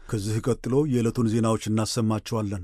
ከዚህ ቀጥሎ የዕለቱን ዜናዎች እናሰማቸዋለን።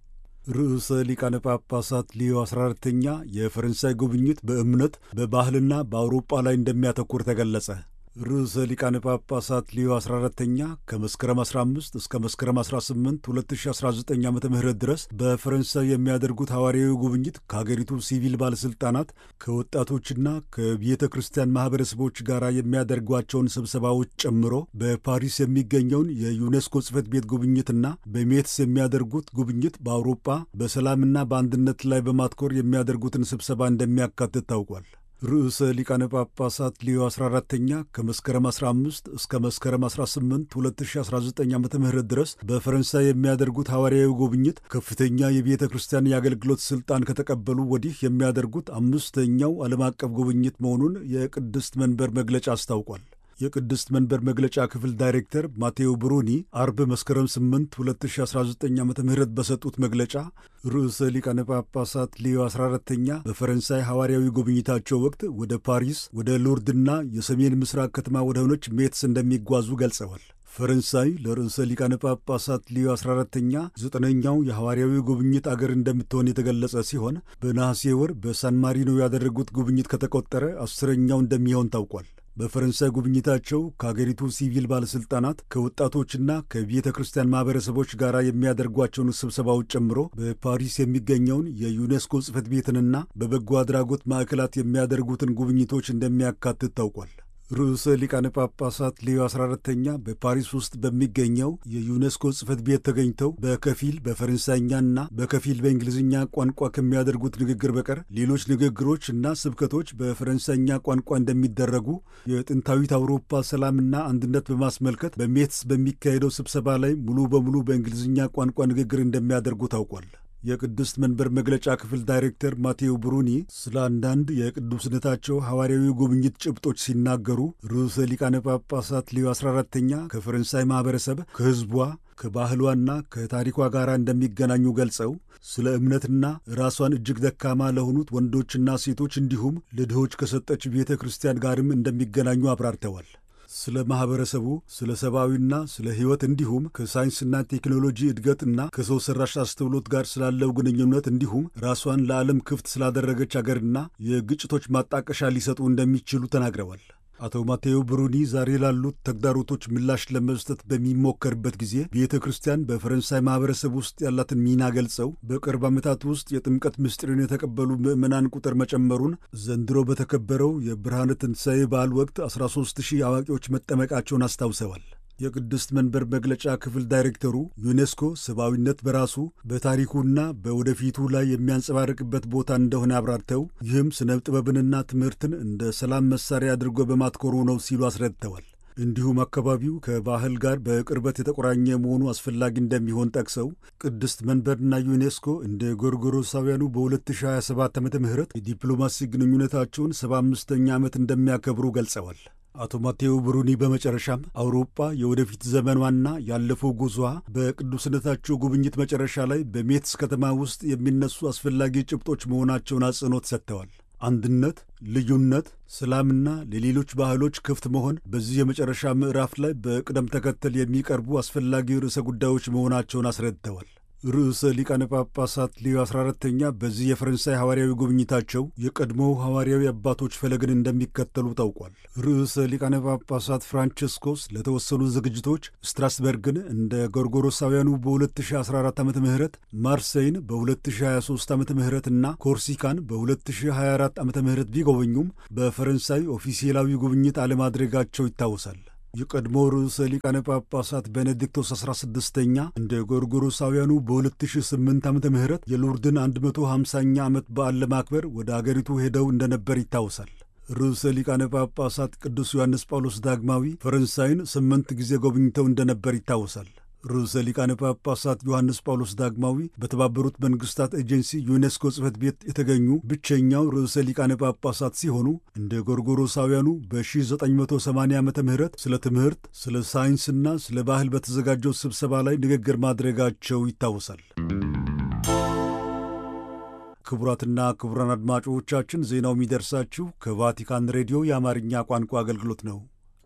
ርዕሰ ሊቃነ ጳጳሳት ሊዮ 14ተኛ የፈረንሳይ ጉብኝት በእምነት በባህልና በአውሮጳ ላይ እንደሚያተኩር ተገለጸ። ርዕሰ ሊቃነ ጳጳሳት ሊዮ 14ተኛ ከመስከረም 15 እስከ መስከረም 18 2019 ዓ ም ድረስ በፈረንሳይ የሚያደርጉት ሐዋርያዊ ጉብኝት ከአገሪቱ ሲቪል ባለሥልጣናት ከወጣቶችና ከቤተ ክርስቲያን ማኅበረሰቦች ጋር የሚያደርጓቸውን ስብሰባዎች ጨምሮ በፓሪስ የሚገኘውን የዩኔስኮ ጽሕፈት ቤት ጉብኝትና በሜትስ የሚያደርጉት ጉብኝት በአውሮፓ በሰላምና በአንድነት ላይ በማትኮር የሚያደርጉትን ስብሰባ እንደሚያካትት ታውቋል። ርዕሰ ሊቃነ ጳጳሳት ሊዮ 14ተኛ ከመስከረም 15 እስከ መስከረም 18 2019 ዓ ም ድረስ በፈረንሳይ የሚያደርጉት ሐዋርያዊ ጉብኝት ከፍተኛ የቤተ ክርስቲያን የአገልግሎት ሥልጣን ከተቀበሉ ወዲህ የሚያደርጉት አምስተኛው ዓለም አቀፍ ጉብኝት መሆኑን የቅድስት መንበር መግለጫ አስታውቋል። የቅድስት መንበር መግለጫ ክፍል ዳይሬክተር ማቴዎ ብሩኒ አርብ መስከረም 8 2019 ዓ ም በሰጡት መግለጫ ርዕሰ ሊቃነ ጳጳሳት ሊዮ 14ተኛ በፈረንሳይ ሐዋርያዊ ጉብኝታቸው ወቅት ወደ ፓሪስ፣ ወደ ሎርድና የሰሜን ምስራቅ ከተማ ወደ ሆነች ሜትስ እንደሚጓዙ ገልጸዋል። ፈረንሳይ ለርዕሰ ሊቃነ ጳጳሳት ሊዮ 14ተኛ ዘጠነኛው የሐዋርያዊ ጉብኝት አገር እንደምትሆን የተገለጸ ሲሆን በነሐሴ ወር በሳን ማሪኖ ያደረጉት ጉብኝት ከተቆጠረ አስረኛው እንደሚሆን ታውቋል። በፈረንሳይ ጉብኝታቸው ከአገሪቱ ሲቪል ባለሥልጣናት ከወጣቶችና ከቤተ ክርስቲያን ማኅበረሰቦች ጋር የሚያደርጓቸውን ስብሰባዎች ጨምሮ በፓሪስ የሚገኘውን የዩኔስኮ ጽሕፈት ቤትንና በበጎ አድራጎት ማዕከላት የሚያደርጉትን ጉብኝቶች እንደሚያካትት ታውቋል። ርዕሰ ሊቃነ ጳጳሳት ሌዮ 14ተኛ በፓሪስ ውስጥ በሚገኘው የዩኔስኮ ጽሕፈት ቤት ተገኝተው በከፊል በፈረንሳይኛና በከፊል በእንግሊዝኛ ቋንቋ ከሚያደርጉት ንግግር በቀር ሌሎች ንግግሮች እና ስብከቶች በፈረንሳይኛ ቋንቋ እንደሚደረጉ የጥንታዊት አውሮፓ ሰላምና አንድነት በማስመልከት በሜትስ በሚካሄደው ስብሰባ ላይ ሙሉ በሙሉ በእንግሊዝኛ ቋንቋ ንግግር እንደሚያደርጉ ታውቋል። የቅድስት መንበር መግለጫ ክፍል ዳይሬክተር ማቴዎ ብሩኒ ስለ አንዳንድ የቅዱስነታቸው ሐዋርያዊ ጉብኝት ጭብጦች ሲናገሩ ርዕሰ ሊቃነ ጳጳሳት ሊዮ 14ተኛ ከፈረንሳይ ማኅበረሰብ ከሕዝቧ ከባህሏና ከታሪኳ ጋር እንደሚገናኙ ገልጸው ስለ እምነትና ራሷን እጅግ ደካማ ለሆኑት ወንዶችና ሴቶች እንዲሁም ለድሆች ከሰጠች ቤተ ክርስቲያን ጋርም እንደሚገናኙ አብራርተዋል። ስለ ማኅበረሰቡ፣ ስለ ሰብአዊና ስለ ሕይወት እንዲሁም ከሳይንስና ቴክኖሎጂ እድገትና ከሰው ሠራሽ አስተውሎት ጋር ስላለው ግንኙነት እንዲሁም ራሷን ለዓለም ክፍት ስላደረገች አገርና የግጭቶች ማጣቀሻ ሊሰጡ እንደሚችሉ ተናግረዋል። አቶ ማቴዎ ብሩኒ ዛሬ ላሉት ተግዳሮቶች ምላሽ ለመስጠት በሚሞከርበት ጊዜ ቤተ ክርስቲያን በፈረንሳይ ማኅበረሰብ ውስጥ ያላትን ሚና ገልጸው በቅርብ ዓመታት ውስጥ የጥምቀት ምስጢርን የተቀበሉ ምዕመናን ቁጥር መጨመሩን፣ ዘንድሮ በተከበረው የብርሃነ ትንሣኤ በዓል ወቅት 13 ሺህ አዋቂዎች መጠመቃቸውን አስታውሰዋል። የቅድስት መንበር መግለጫ ክፍል ዳይሬክተሩ ዩኔስኮ ሰብአዊነት በራሱ በታሪኩና በወደፊቱ ላይ የሚያንጸባርቅበት ቦታ እንደሆነ አብራርተው ይህም ስነ ጥበብንና ትምህርትን እንደ ሰላም መሳሪያ አድርጎ በማትኮሩ ነው ሲሉ አስረድተዋል። እንዲሁም አካባቢው ከባህል ጋር በቅርበት የተቆራኘ መሆኑ አስፈላጊ እንደሚሆን ጠቅሰው ቅድስት መንበርና ዩኔስኮ እንደ ጎርጎሮሳውያኑ በ2027 ዓ ም የዲፕሎማሲ ግንኙነታቸውን 75ኛ ዓመት እንደሚያከብሩ ገልጸዋል። አቶ ማቴዎ ብሩኒ በመጨረሻም አውሮፓ የወደፊት ዘመኗና ያለፈው ጉዞዋ በቅዱስነታቸው ጉብኝት መጨረሻ ላይ በሜትስ ከተማ ውስጥ የሚነሱ አስፈላጊ ጭብጦች መሆናቸውን አጽንኦት ሰጥተዋል። አንድነት፣ ልዩነት፣ ሰላምና ለሌሎች ባህሎች ክፍት መሆን በዚህ የመጨረሻ ምዕራፍ ላይ በቅደም ተከተል የሚቀርቡ አስፈላጊ ርዕሰ ጉዳዮች መሆናቸውን አስረድተዋል። ርዕሰ ሊቃነ ጳጳሳት ሊዮ 14ተኛ በዚህ የፈረንሳይ ሐዋርያዊ ጉብኝታቸው የቀድሞው ሐዋርያዊ አባቶች ፈለግን እንደሚከተሉ ታውቋል። ርዕሰ ሊቃነ ጳጳሳት ፍራንቸስኮስ ለተወሰኑ ዝግጅቶች ስትራስበርግን እንደ ጎርጎሮሳውያኑ በ2014 ዓ ም ማርሴይን በ2023 ዓ ም እና ኮርሲካን በ2024 ዓ ም ቢጎበኙም በፈረንሳይ ኦፊሴላዊ ጉብኝት አለማድረጋቸው ይታወሳል። የቀድሞ ርዕሰ ሊቃነ ጳጳሳት ቤኔዲክቶስ 16ኛ እንደ ጎርጎሮሳውያኑ በ2008 ዓ ም የሎርድን 150ኛ ዓመት በዓል ለማክበር ወደ አገሪቱ ሄደው እንደነበር ይታወሳል። ርዕሰ ሊቃነ ጳጳሳት ቅዱስ ዮሐንስ ጳውሎስ ዳግማዊ ፈረንሳይን ስምንት ጊዜ ጎብኝተው እንደነበር ይታወሳል። ርዕሰ ሊቃነ ጳጳሳት ዮሐንስ ጳውሎስ ዳግማዊ በተባበሩት መንግስታት ኤጀንሲ ዩኔስኮ ጽሕፈት ቤት የተገኙ ብቸኛው ርዕሰ ሊቃነ ጳጳሳት ሲሆኑ እንደ ጎርጎሮሳውያኑ በ1980 ዓ ም ስለ ትምህርት፣ ስለ ሳይንስና ስለ ባህል በተዘጋጀው ስብሰባ ላይ ንግግር ማድረጋቸው ይታወሳል። ክቡራትና ክቡራን አድማጮቻችን ዜናው የሚደርሳችሁ ከቫቲካን ሬዲዮ የአማርኛ ቋንቋ አገልግሎት ነው።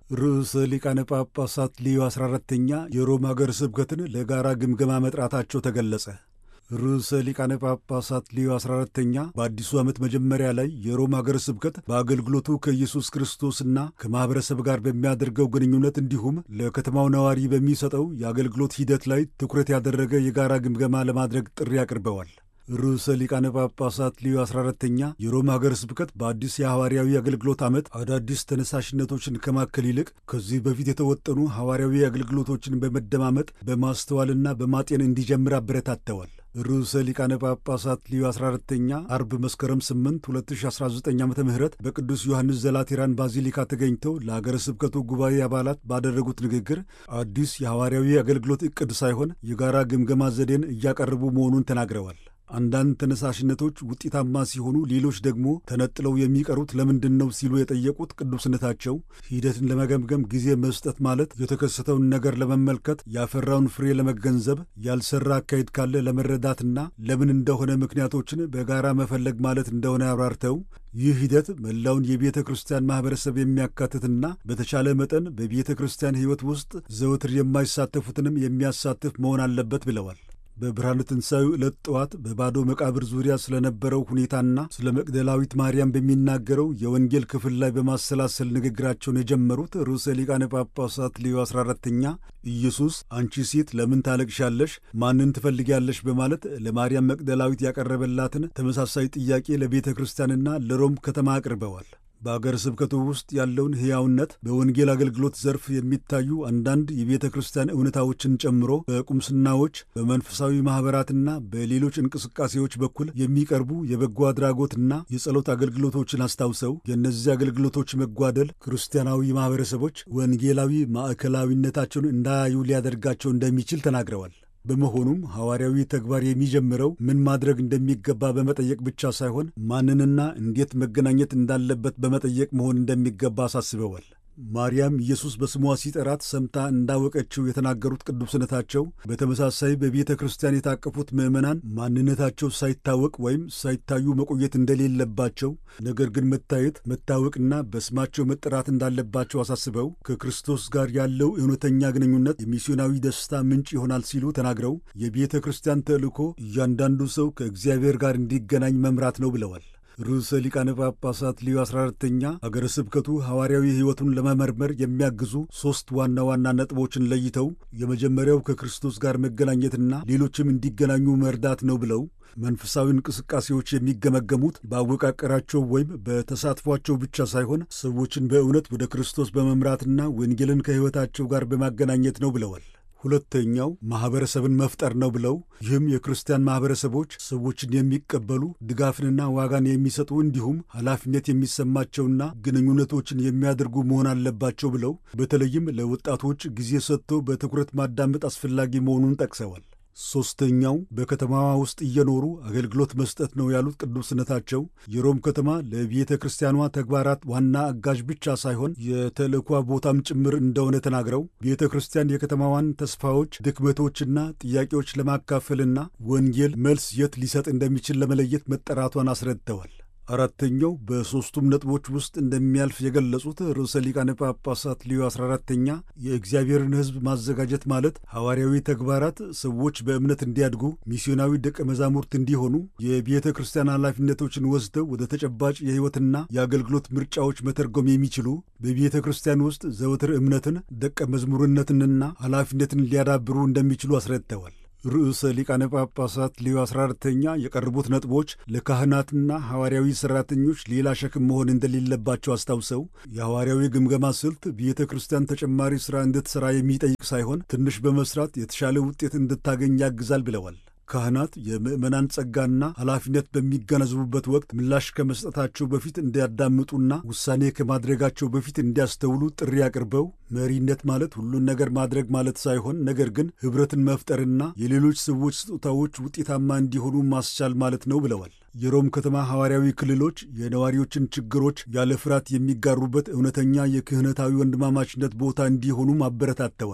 ርዕሰ ሊቃነ ጳጳሳት ሊዮ 14ተኛ የሮም ሀገረ ስብከትን ለጋራ ግምገማ መጥራታቸው ተገለጸ። ርዕሰ ሊቃነ ጳጳሳት ሊዮ 14ተኛ በአዲሱ ዓመት መጀመሪያ ላይ የሮም ሀገረ ስብከት በአገልግሎቱ ከኢየሱስ ክርስቶስና ከማኅበረሰብ ጋር በሚያደርገው ግንኙነት እንዲሁም ለከተማው ነዋሪ በሚሰጠው የአገልግሎት ሂደት ላይ ትኩረት ያደረገ የጋራ ግምገማ ለማድረግ ጥሪ አቅርበዋል። ርዕሰ ሊቃነ ጳጳሳት ሊዮ 14ተኛ የሮም ሀገረ ስብከት በአዲስ የሐዋርያዊ አገልግሎት ዓመት አዳዲስ ተነሳሽነቶችን ከማከል ይልቅ ከዚህ በፊት የተወጠኑ ሐዋርያዊ አገልግሎቶችን በመደማመጥ በማስተዋልና በማጤን እንዲጀምር አበረታተዋል። ርዕሰ ሊቃነ ጳጳሳት ሊዮ 14ተኛ አርብ መስከረም 8 2019 ዓ ም በቅዱስ ዮሐንስ ዘላቴራን ባዚሊካ ተገኝተው ለአገረ ስብከቱ ጉባኤ አባላት ባደረጉት ንግግር አዲስ የሐዋርያዊ አገልግሎት ዕቅድ ሳይሆን የጋራ ግምገማ ዘዴን እያቀረቡ መሆኑን ተናግረዋል። አንዳንድ ተነሳሽነቶች ውጤታማ ሲሆኑ ሌሎች ደግሞ ተነጥለው የሚቀሩት ለምንድን ነው ሲሉ የጠየቁት ቅዱስነታቸው ሂደትን ለመገምገም ጊዜ መስጠት ማለት የተከሰተውን ነገር ለመመልከት ያፈራውን ፍሬ ለመገንዘብ ያልሰራ አካሄድ ካለ ለመረዳትና ለምን እንደሆነ ምክንያቶችን በጋራ መፈለግ ማለት እንደሆነ አብራርተው ይህ ሂደት መላውን የቤተ ክርስቲያን ማኅበረሰብ የሚያካትትና በተቻለ መጠን በቤተ ክርስቲያን ሕይወት ውስጥ ዘወትር የማይሳተፉትንም የሚያሳትፍ መሆን አለበት ብለዋል። በብርሃነ ትንሣኤው ዕለት ጠዋት በባዶ መቃብር ዙሪያ ስለነበረው ሁኔታና ስለ መቅደላዊት ማርያም በሚናገረው የወንጌል ክፍል ላይ በማሰላሰል ንግግራቸውን የጀመሩት ርዕሰ ሊቃነ ጳጳሳት ሊዮ 14ተኛ ኢየሱስ አንቺ ሴት ለምን ታለቅሻለሽ? ማንን ትፈልጊያለሽ? በማለት ለማርያም መቅደላዊት ያቀረበላትን ተመሳሳይ ጥያቄ ለቤተ ክርስቲያንና ለሮም ከተማ አቅርበዋል። በአገረ ስብከቱ ውስጥ ያለውን ሕያውነት በወንጌል አገልግሎት ዘርፍ የሚታዩ አንዳንድ የቤተ ክርስቲያን እውነታዎችን ጨምሮ በቁምስናዎች፣ በመንፈሳዊ ማኅበራትና በሌሎች እንቅስቃሴዎች በኩል የሚቀርቡ የበጎ አድራጎትና የጸሎት አገልግሎቶችን አስታውሰው የእነዚህ አገልግሎቶች መጓደል ክርስቲያናዊ ማኅበረሰቦች ወንጌላዊ ማዕከላዊነታቸውን እንዳያዩ ሊያደርጋቸው እንደሚችል ተናግረዋል። በመሆኑም ሐዋርያዊ ተግባር የሚጀምረው ምን ማድረግ እንደሚገባ በመጠየቅ ብቻ ሳይሆን ማንንና እንዴት መገናኘት እንዳለበት በመጠየቅ መሆን እንደሚገባ አሳስበዋል። ማርያም ኢየሱስ በስሟ ሲጠራት ሰምታ እንዳወቀችው የተናገሩት ቅዱስነታቸው በተመሳሳይ በቤተ ክርስቲያን የታቀፉት ምዕመናን ማንነታቸው ሳይታወቅ ወይም ሳይታዩ መቆየት እንደሌለባቸው፣ ነገር ግን መታየት፣ መታወቅና በስማቸው መጠራት እንዳለባቸው አሳስበው ከክርስቶስ ጋር ያለው እውነተኛ ግንኙነት የሚስዮናዊ ደስታ ምንጭ ይሆናል ሲሉ ተናግረው የቤተ ክርስቲያን ተልእኮ እያንዳንዱ ሰው ከእግዚአብሔር ጋር እንዲገናኝ መምራት ነው ብለዋል። ርዕሰ ሊቃነ ጳጳሳት ሊዮ 14ተኛ አገረ ስብከቱ ሐዋርያዊ ሕይወቱን ለመመርመር የሚያግዙ ሦስት ዋና ዋና ነጥቦችን ለይተው የመጀመሪያው ከክርስቶስ ጋር መገናኘትና ሌሎችም እንዲገናኙ መርዳት ነው ብለው መንፈሳዊ እንቅስቃሴዎች የሚገመገሙት በአወቃቀራቸው ወይም በተሳትፏቸው ብቻ ሳይሆን ሰዎችን በእውነት ወደ ክርስቶስ በመምራትና ወንጌልን ከሕይወታቸው ጋር በማገናኘት ነው ብለዋል። ሁለተኛው ማኅበረሰብን መፍጠር ነው ብለው ይህም የክርስቲያን ማኅበረሰቦች ሰዎችን የሚቀበሉ ድጋፍንና ዋጋን የሚሰጡ እንዲሁም ኃላፊነት የሚሰማቸውና ግንኙነቶችን የሚያደርጉ መሆን አለባቸው ብለው በተለይም ለወጣቶች ጊዜ ሰጥቶ በትኩረት ማዳመጥ አስፈላጊ መሆኑን ጠቅሰዋል። ሦስተኛው በከተማዋ ውስጥ እየኖሩ አገልግሎት መስጠት ነው ያሉት ቅዱስነታቸው የሮም ከተማ ለቤተ ክርስቲያኗ ተግባራት ዋና አጋዥ ብቻ ሳይሆን የተልእኳ ቦታም ጭምር እንደሆነ ተናግረው ቤተ ክርስቲያን የከተማዋን ተስፋዎች፣ ድክመቶችና ጥያቄዎች ለማካፈልና ወንጌል መልስ የት ሊሰጥ እንደሚችል ለመለየት መጠራቷን አስረድተዋል። አራተኛው በሦስቱም ነጥቦች ውስጥ እንደሚያልፍ የገለጹት ርዕሰ ሊቃነ ጳጳሳት ሊዮ 14ተኛ የእግዚአብሔርን ሕዝብ ማዘጋጀት ማለት ሐዋርያዊ ተግባራት ሰዎች በእምነት እንዲያድጉ፣ ሚስዮናዊ ደቀ መዛሙርት እንዲሆኑ፣ የቤተ ክርስቲያን ኃላፊነቶችን ወስደው ወደ ተጨባጭ የሕይወትና የአገልግሎት ምርጫዎች መተርጎም የሚችሉ በቤተ ክርስቲያን ውስጥ ዘወትር እምነትን ደቀ መዝሙርነትንና ኃላፊነትን ሊያዳብሩ እንደሚችሉ አስረድተዋል። ርዕሰ ሊቃነ ጳጳሳት ሊዮ 14ተኛ የቀረቡት ነጥቦች ለካህናትና ሐዋርያዊ ሠራተኞች ሌላ ሸክም መሆን እንደሌለባቸው አስታውሰው የሐዋርያዊ ግምገማ ስልት ቤተ ክርስቲያን ተጨማሪ ሥራ እንድትሠራ የሚጠይቅ ሳይሆን ትንሽ በመሥራት የተሻለ ውጤት እንድታገኝ ያግዛል ብለዋል። ካህናት የምዕመናን ጸጋና ኃላፊነት በሚገነዘቡበት ወቅት ምላሽ ከመስጠታቸው በፊት እንዲያዳምጡና ውሳኔ ከማድረጋቸው በፊት እንዲያስተውሉ ጥሪ አቅርበው መሪነት ማለት ሁሉን ነገር ማድረግ ማለት ሳይሆን ነገር ግን ኅብረትን መፍጠርና የሌሎች ሰዎች ስጦታዎች ውጤታማ እንዲሆኑ ማስቻል ማለት ነው ብለዋል። የሮም ከተማ ሐዋርያዊ ክልሎች የነዋሪዎችን ችግሮች ያለ ፍርሃት የሚጋሩበት እውነተኛ የክህነታዊ ወንድማማችነት ቦታ እንዲሆኑም አበረታተዋል።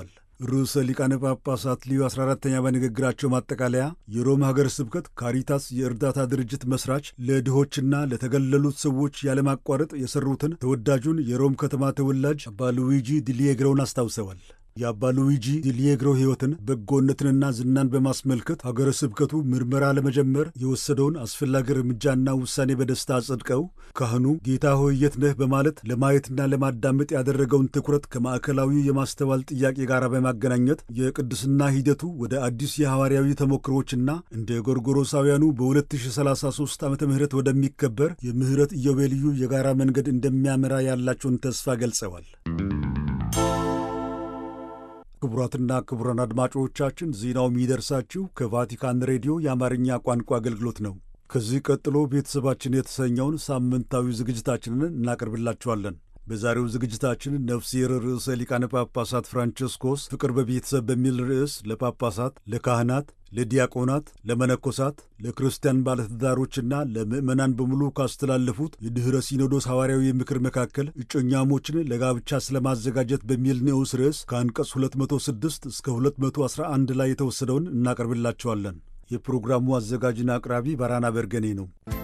ርዕሰ ሊቃነ ጳጳሳት ሊዮ 14ተኛ በንግግራቸው ማጠቃለያ የሮም ሀገረ ስብከት ካሪታስ የእርዳታ ድርጅት መስራች ለድሆችና ለተገለሉት ሰዎች ያለማቋረጥ የሰሩትን ተወዳጁን የሮም ከተማ ተወላጅ አባ ሉዊጂ ዲሊየግሮውን አስታውሰዋል። የአባ ሉዊጂ ዲሊየግሮ ሕይወትን በጎነትንና ዝናን በማስመልከት ሀገረ ስብከቱ ምርመራ ለመጀመር የወሰደውን አስፈላጊ እርምጃና ውሳኔ በደስታ አጸድቀው ካህኑ ጌታ ሆይ የት ነህ በማለት ለማየትና ለማዳመጥ ያደረገውን ትኩረት ከማዕከላዊ የማስተዋል ጥያቄ ጋር በማገናኘት የቅድስና ሂደቱ ወደ አዲስ የሐዋርያዊ ተሞክሮችና እንደ ጎርጎሮሳውያኑ በ2033 ዓ ም ወደሚከበር የምህረት ኢዮቤልዩ የጋራ መንገድ እንደሚያመራ ያላቸውን ተስፋ ገልጸዋል። ክቡራትና ክቡራን አድማጮቻችን ዜናው የሚደርሳችሁ ከቫቲካን ሬዲዮ የአማርኛ ቋንቋ አገልግሎት ነው። ከዚህ ቀጥሎ ቤተሰባችን የተሰኘውን ሳምንታዊ ዝግጅታችንን እናቀርብላችኋለን። በዛሬው ዝግጅታችን ነፍሴር ርዕሰ ሊቃነ ጳጳሳት ፍራንቸስኮስ ፍቅር በቤተሰብ በሚል ርዕስ ለጳጳሳት፣ ለካህናት፣ ለዲያቆናት፣ ለመነኮሳት፣ ለክርስቲያን ባለትዳሮችና ለምዕመናን በሙሉ ካስተላለፉት የድኅረ ሲኖዶስ ሐዋርያዊ ምክር መካከል እጮኛሞችን ለጋብቻ ስለማዘጋጀት በሚል ንዑስ ርዕስ ከአንቀጽ 206 እስከ 211 ላይ የተወሰደውን እናቀርብላችኋለን። የፕሮግራሙ አዘጋጅና አቅራቢ ባራና በርገኔ ነው።